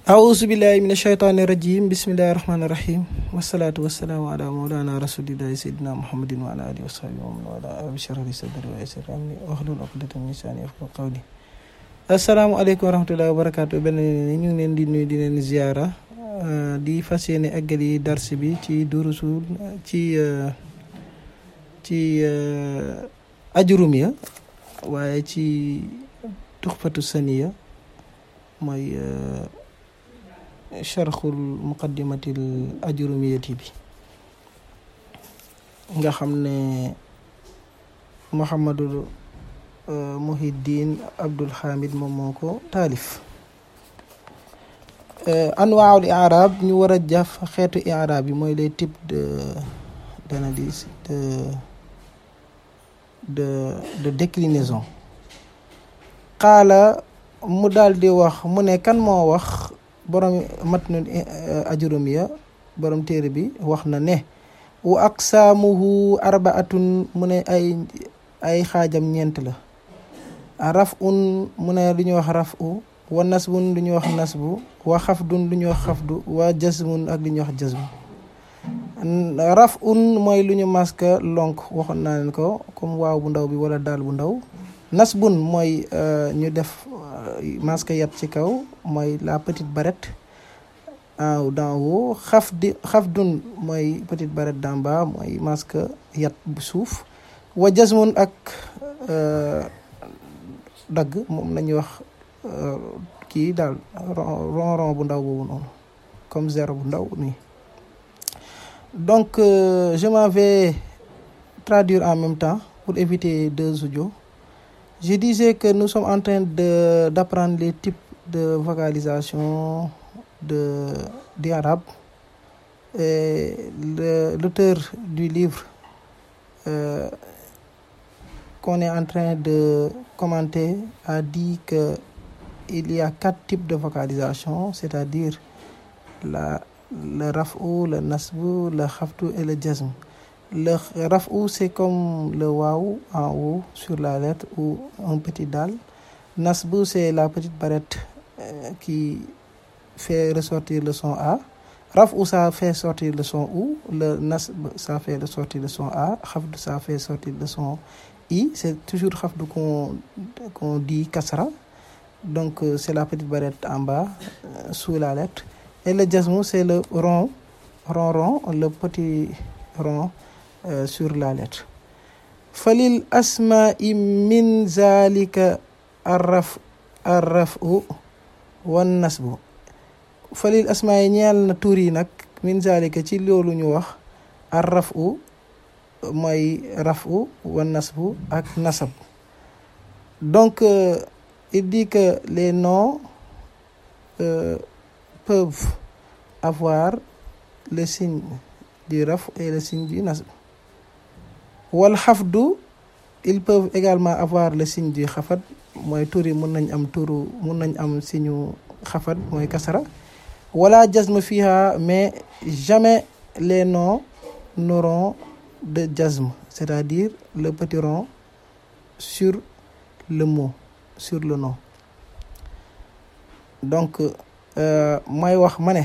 awuzu billahi min ashaytaani rajim bismillahi rahmaani rahim wasalaatu wasalaamu ala mawlana rasulillahi sayidina muhammadin wa ala alihi wa sahbihi wa man wala rabbi shrah li sadri wa yassir amri wahlul uqdatan min lisani yafqahu qawli asalaamaaleykum wa rahmatullahi wa barakatu benn ñu ngi leen di nuyu di leen ziara di fas yéene eggali dars bi ci durusul ci ci ajurum ya waaye ci tuxfatu saniya mooy charxul muqaddimatil ajurumiyati bi nga xam ne Mouhamadou Muhiddin Abdul Hamid moom moo ko taalif anwaawul i'raab ñu war a jaf xeetu i'raab yi mooy les types de d'analyse de de de déclinaison xaala mu daal di wax mu ne kan moo wax borom matnul ajurumiya borom téere bi wax na ne wa aqsaamuhu arbaatun mu ne ay ay xaajam ñeent la raf un mu ne lu ñuy wax raf u wa nasbun lu ñuy wax nasbu wa xafdun lu ñuy wax xafdu wa jasmun ak lu ñuy wax jasmu raf un mooy lu ñu maska lonk waxoon naa leen ko comme waaw bu ndaw bi wala daal bu ndaw nasbun mooy ñu def masque yat ci kaw mooy la petite barrette en d'en haut xaf di xaf dun mooy petite barrette d'en bas mooy masque yat bu suuf wa jasmun ak dagg moom la ñuy wax kii daal ron ron bu ndaw boobu noonu comme zéro bu ndaw nii donc je m'en vais traduire en même temps pour éviter deux audios je disais que nous sommes en train de d'apprendre les types de vocalisation de du arabe et l'auteur du livre euh, qu'on est en train de commenter a dit que il y a quatre types de vocalisation c'est-à-dire la le raf'u le nasbu le khafdu et le jazm le raf'u c'est comme le waw en haut sur la lettre ou un petit dal nasbu c'est la petite barrette euh, qui fait ressortir le son a raf'u ça fait sortir le son ou le nasb ça fait ressortir le son a khafdu ça fait sortir le son i c'est toujours khafdu qu'on qu'on dit kasra donc euh, c'est la petite barrette en bas euh, sous la lettre et le jazmu c'est le rond rond rond le petit rond Euh, sur la lettre falil asma'i min zalika arraf arrafu wan nasbu falil asma'i ñeel na tur yi nag min zalika ci loolu ñu wax arrafu mooy rafu wan nasbu ak nasab donc euh, il dit que les noms euh, peuvent avoir le signe du raf et le signe du nasb wal xafdu ils peuvent également avoir le signe du xafat mooy tur yi mun nañ am turu mun nañ am signe xafat mooy kasara wala jazm fiha mais jamais les noms n'auront de jazm c'est-à-dire le petit rond sur le mot sur le nom donc mooy wax ma ne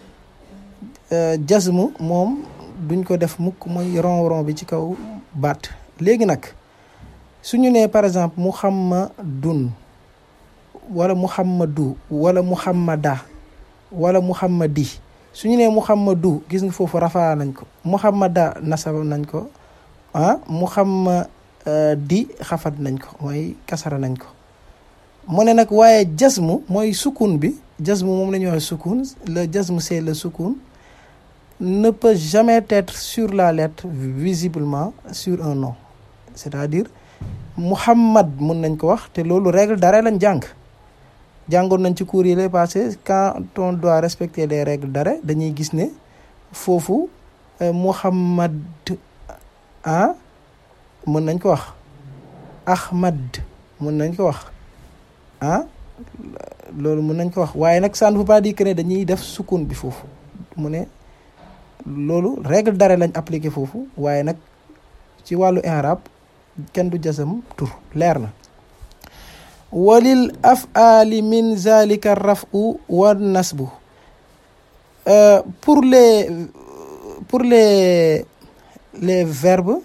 jazm moom duñ ko def mukk mooy rond rond bi ci kaw baat léegi nag suñu nee par exemple muhammadun wala muhammadu wala muhammada wala muhammadi suñu nee muhammadu gis nga foofu rafaa nañ ko muhammada nasab nañ ko ah muhammadi xafat nañ ko mooy kasara nañ ko mu ne nag waaye jazmu mooy sukun bi jazmu moom la ñuy wax sukun le jazmu c'est le sukun ne peut jamais être sur la lettre visiblement sur un nom c'est-à-dire Muhammad mun nañ ko wax te loolu règle d'arrêt lañ jàng jàngoon nañ ci cours yi lay passé quand on doit respecter les règles d'arrêt dañuy gis ne foofu Muhammad ah mun nañ ko wax Ahmad mun nañ ko wax ah loolu mun nañ ko wax waaye nag ça ne veut pas dire que ne dañuy def sukun bi foofu mu ne loolu règle d'arrêt lañ appliqué foofu waaye nag ci wàllu i'rab kenn du jasam tur leer na walil af'ali min zalika raf'u wa nasbu euh, pour les pour les les verbes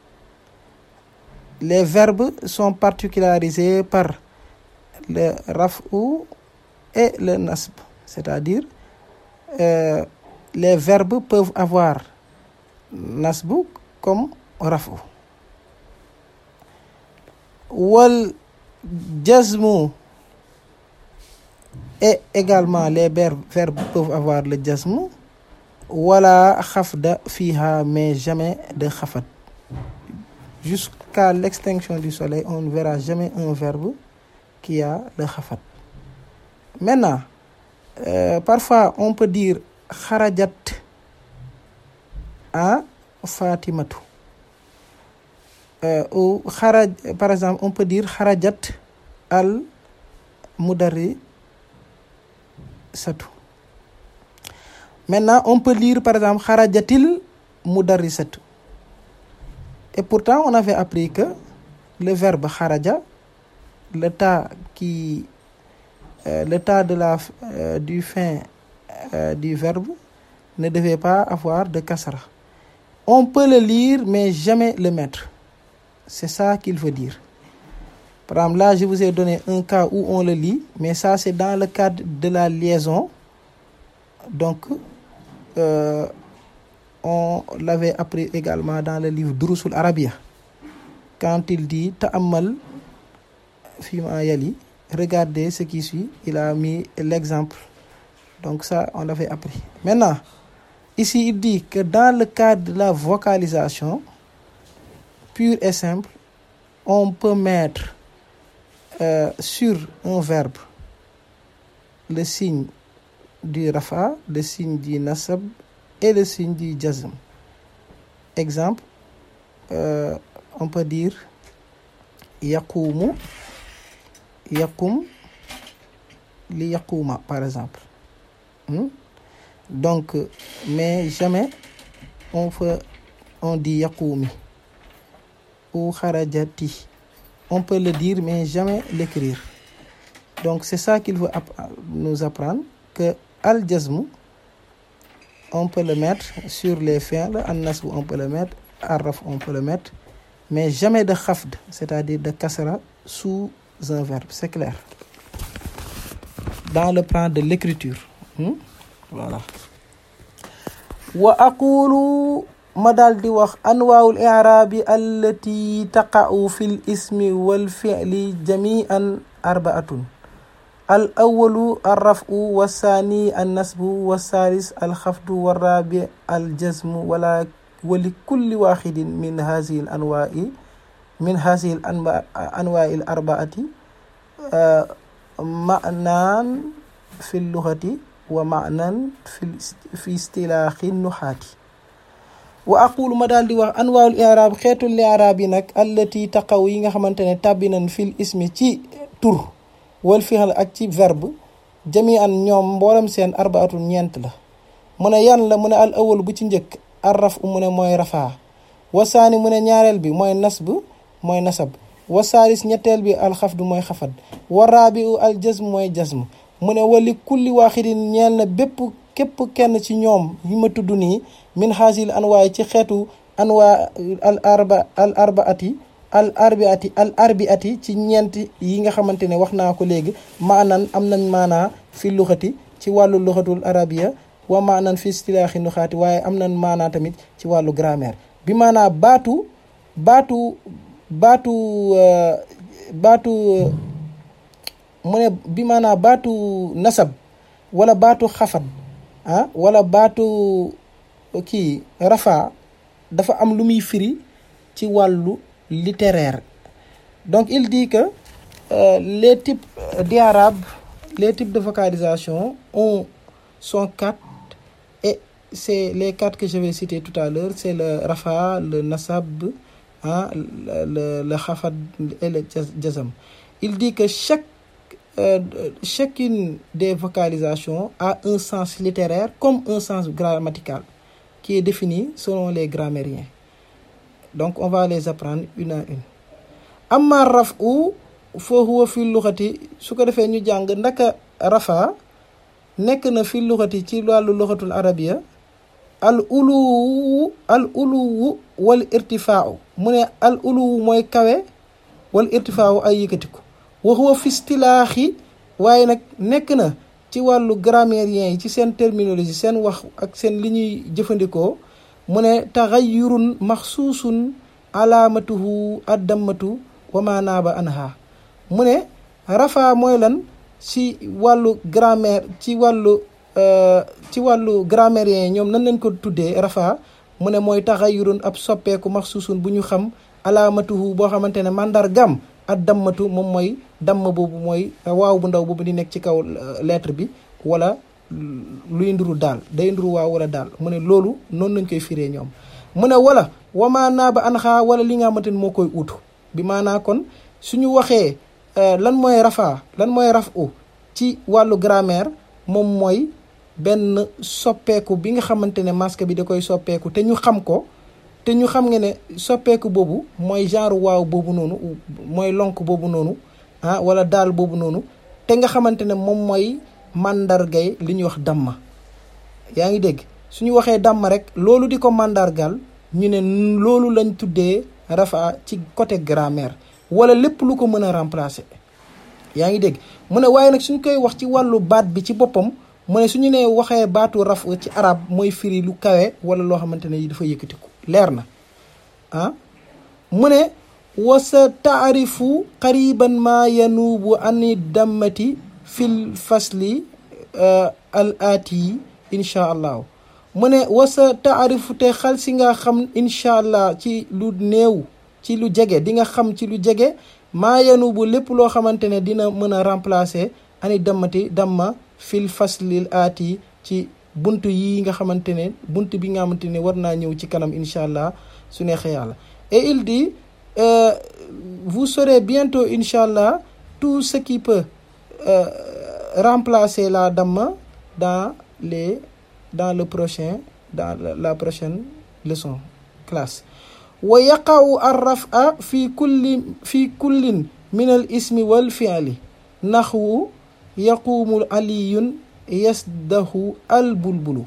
les verbes sont particularisés par le raf'u et le nasb c'est-à-dire euh, les verbes peuvent avoir nasbu comme raf'u wal jazmu et également les verbes peuvent avoir le jazmu wala xafda fiha mais jamais de xafat jusqu'à l'extinction du soleil on ne verra jamais un verbe qui a le xafat maintenant euh, parfois on peut dire xarajat à fatimatu euh, ou xaraj par exemple on peut dire xarajat al mudarri satu maintenant on peut lire par exemple xarajatil mudarrisatu et pourtant on avait appris que le verbe xaraja le tas qui euh, le tas de la euh, du fin euh, du verbe ne devait pas avoir de kasra on peut le lire mais jamais le mettre c'est ça qu'il veut dire par exemple là je vous ai donné un cas où on le lit mais ça c'est dans le cadre de la liaison donc euh, on l'avait appris également dans le livre Durusul Arabia quand il dit ta'ammal fima yali regardez ce qui suit il a mis l'exemple donc ça on l'avait appris maintenant ici il dit que dans le cadre de la vocalisation pure et simple on peut mettre euh, sur un verbe le signe du rafa le signe du nasab et le signe du jazm exemple euh, on peut dire yaqumu yaqum li yaquma par exemple hmm? donc mais jamais on fait on dit yaqumi ou kharajati on peut le dire mais jamais l'écrire donc c'est ça qu'il veut nous apprendre que al jazm on peut le mettre sur les fi'l an nasb on peut le mettre al raf on peut le mettre mais jamais de khafd c'est-à-dire de kasra sous un verbe c'est clair dans le plan de l'écriture hmm? voilà wa aqulu ma daal di wax anwaawul i'raabi allati taqa'u fil ismi wal fi'li jami'an arbaatun al awalu arrafu wassaani annasbu wassaalis alxafdu warraabi aljazmu wala wali kulli waaxidin min hazihi al anwaa'i min hazihi al anwaa'i al arbaati ma'naan fi luxati wa ma'naan fi istilaaxi nuxaati wa aqulu ma daal di wax anwaawul i'raab xeetul i'raab yi nag allati taqaw yi nga xamante ne tàbbi nañ fil ismi ci tur wal fi'l ak ci verbe jami an ñoom mboolem seen arbaatun ñeent la mu ne yan la mu ne al awal bu ci njëkk arraf mu ne mooy rafaa wasaani mu ne ñaareel bi mooy nasb mooy nasab wasaalis ñetteel bi alxafdu mooy xafad waraabi u al jazm mooy jazm mu ne wali kulli waaxidin ñeel na bépp képp kenn ci ñoom yi ma tudd nii min xaasil anwaay ci xeetu anwaa al arba al arbaati al arbiati al arbiati ci ñeent yi nga xamante ne wax naa ko léegi maanan am nañ maanaa fi luxati ci wàllu luxatul arabia wa maanan fi istilaaxi nuxaati waaye am nañ maanaa tamit ci wàllu grammaire bi maanaa baatu baatu baatu baatu mu ne bi maanaa baatu nasab wala baatu xafat ah wala baatu kii rafa dafa am lu muy firi ci wàllu littéraire donc il dit que euh, les types d'arabe les types de vocalisation ont sont quatre et c'est les quatre que je vais citer tout à l'heure c'est le rafa le nasab ah le le, le khafad et le jazm il dit que chaque euh, chacune des vocalisations a un sens littéraire comme un sens grammatical qui est défini selon les grammairiens donc on va les apprendre une à une amma raf'u fa huwa fi luxati su ko defee ñu jàng ndaka rafa nekk na fi luxati ci wàllu luxatul arabiya al uluwu al uluwu wal irtifaau mu ne al uluwu mooy kawe wal irtifaau ay yëkkatiku wa huwa fi istilaaxi waaye nag nekk na ci wàllu grammairien yi ci seen terminologie seen wax ak seen li ñuy jëfandikoo mu ne taxayurun maxsuusun alaamatuhu addammatu wa ma naaba anha mu ne rafa mooy lan ci wàllu grammaire ci wàllu ci wàllu grammairien yi ñoom nan lañ ko tuddee rafa mu ne mooy taxayurun ab soppeeku maxsuusun bu ñu xam alaamatuhu boo xamante ne mandargam ak dammatu moom mooy damm boobu mooy waaw bu ndaw boobu di nekk ci kaw lettre bi wala luy nduru daal day nduru waaw wala daal mu ne loolu noonu lañ koy firee ñoom mu ne wala wamaa naa ba anxaa wala li nga xamante ne moo koy utu bi maanaa kon suñu waxee lan mooy rafa lan mooy raf u ci wàllu grammaire moom mooy benn soppeeku bi nga xamante ne masque bi da koy soppeeku te ñu xam ko te ñu xam nga ne soppeeku boobu mooy genre waaw boobu noonu mooy lonk boobu noonu ah wala daal boobu noonu te nga xamante ne moom mooy màndargay li ñuy wax damma yaa ngi dégg suñu waxee damma rek loolu di ko màndargal ñu ne loolu lañ tuddee rafa ci côté grammaire wala lépp lu ko mën a remplacer yaa ngi dégg mu ne waaye nag suñ koy wax ci wàllu baat bi ci boppam mu ne suñu nee waxee baatu raf ci arab mooy firi lu kawe wala loo xamante ne dafa yëkkatiku leer na ah mu ne wasa taarifu qariban ma yanuubu ani dammati fil fasli al aati incha allahu mu ne wasa taarifu te xal si nga xam incha allah ci lu néew ci lu jege di nga xam ci lu jege maa yanuubu lépp loo xamante ne dina mën a remplacer ani dammati damma fil faslil aati ci bunt yi nga xamante ne bunt bi nga xamante ne war naa ñëw ci kanam incha allah su neexee yàlla et il dit euh, vous saurez bientôt incha allah tout ce qui peut euh, remplacer la damma dans les dans le prochain dans la prochaine leçon classe wa yaqa'u ar-raf'a fi kulli fi kullin min al ismi wal fi'li naxwu yaqumu aliyun yasdahu al bulbulu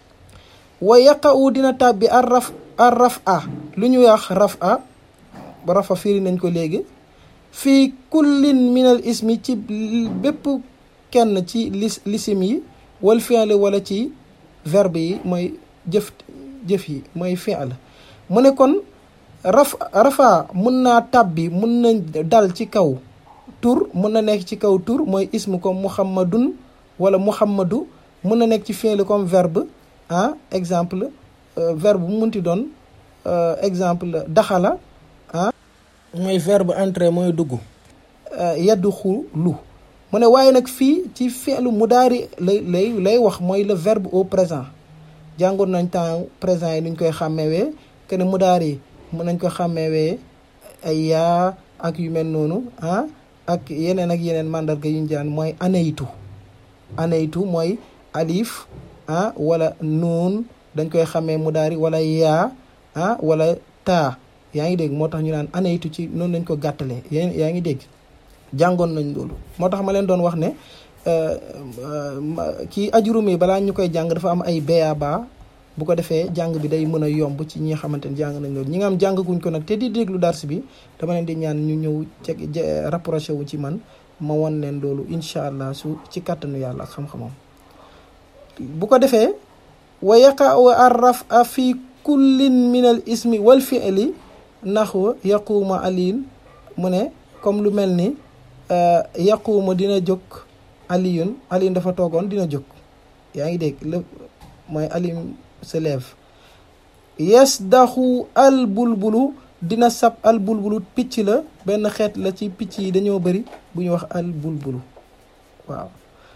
wa yaqa'u dina tàbbi ar raf ar raf'a lu ñu wax raf'a rafa firi nañ ko léegi fii kullin min al ismi ci bépp kenn ci lis lisim yi wal fi'l wala ci verbe yi mooy jëf jëf yi mooy fi'l mu ne kon raf rafa mun naa tàbbi mun na dal ci kaw tur mun na nekk ci kaw tur mooy ism comme muhammadun wala muhammadu mun na nekk ci fi'l comme verbe ah exemple verbe bu munti doon exemple daxala ah mooy verbe entrer mooy dugg yaddu xu lu mu ne waaye nag fii ci fi'lu mudaari lay lay lay wax mooy le verbe au présent jàngoon nañ temps présent yi nuñ koy xàmmewee que ne mudaari mën nañ ko xàmmewee ay yaa ak yu mel noonu ah ak yeneen ak yeneen mandarga yu ñu jaan mooy anaytu anaytu mooy alif ah wala nuun dañ koy xàmmee mudaari wala yaa ah wala taa yaa ngi dégg moo tax ñu naan anaytu ci noonu lañ ko gàttalee yaa ngi dégg jàngoon nañ loolu moo tax ma leen doon wax ne kii ajurum yi balaa ñu koy jàng dafa am ay béaba bu ko defee jàng bi day mën a yomb ci ñi nga xamante ne jàng nañ loolu ñi nga am jàngaguñ ko nag te di déglu dars bi dama leen di ñaan ñu ñëw ceg rapproché wu ci man ma won leen loolu incha allah su ci kàttanu yàlla ak xam-xamam bu ko defee wa yaqa'u arraf a fi kullin min al ismi wal fi'li naxwa yaquuma aliin mu ne comme lu mel ni yaquuma dina jóg aliyun aliyun dafa toogoon dina jóg yaa ngi dégg lépp mooy aliyun se lève yasdaxu al bulbulu dina sab al bulbulu picc la benn xeet la ci picc yi dañoo bëri bu ñu wax al bulbulu waaw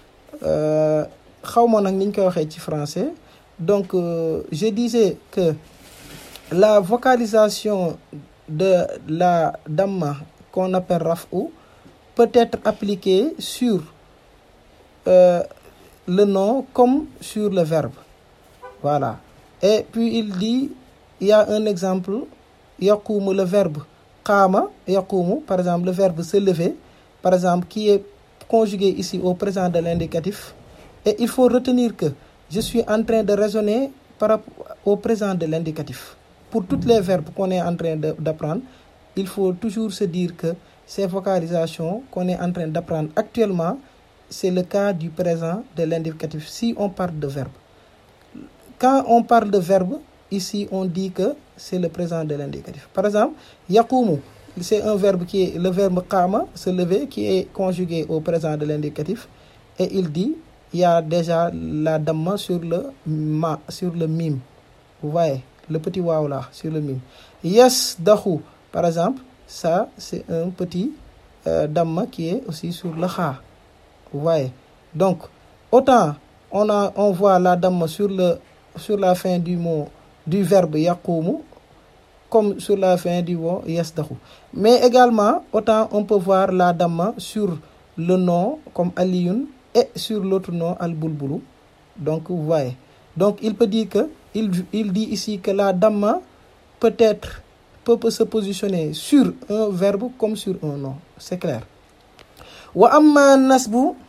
xaw ma nag ni ñu koy waxee ci français donc euh, je disais que la vocalisation de la damma qu'on appelle raf'u peut être appliquée sur euh, le nom comme sur le verbe voilà et puis il dit il y a un exemple yaqumu le verbe qaama yaqumu par exemple le verbe se lever par exemple, qui est conjugué ici au présent de l'indicatif. Et il faut retenir que je suis en train de raisonner par rapport au présent de l'indicatif. Pour toutes les verbes qu'on est en train d'apprendre, il faut toujours se dire que ces vocalisations qu'on est en train d'apprendre actuellement, c'est le cas du présent de l'indicatif si on parle de verbe. Quand on parle de verbe, ici on dit que c'est le présent de l'indicatif. Par exemple, yakumu, c'est un verbe qui est le verbe kama, se lever, qui est conjugué au présent de l'indicatif. Et il dit, il y a déjà la damma sur le ma, sur le mime. Vous voyez, le petit waouh là, sur le mime. Yes, dahu, par exemple, ça c'est un petit euh, damma qui est aussi sur le kha. Vous voyez. Donc, autant on, a, on voit la damma sur, le, sur la fin du mot, du verbe yakumu, comme sur la fin du mot yasdahu. Mais également, autant on peut voir la damma sur le nom, comme Aliyun, et sur l'autre nom, Al-Bulbulu. Donc, vous voyez. Donc, il peut dire que, il, il dit ici que la damma peut être, peut, peut se positionner sur un verbe comme sur un nom. C'est clair. Wa amma nasbu,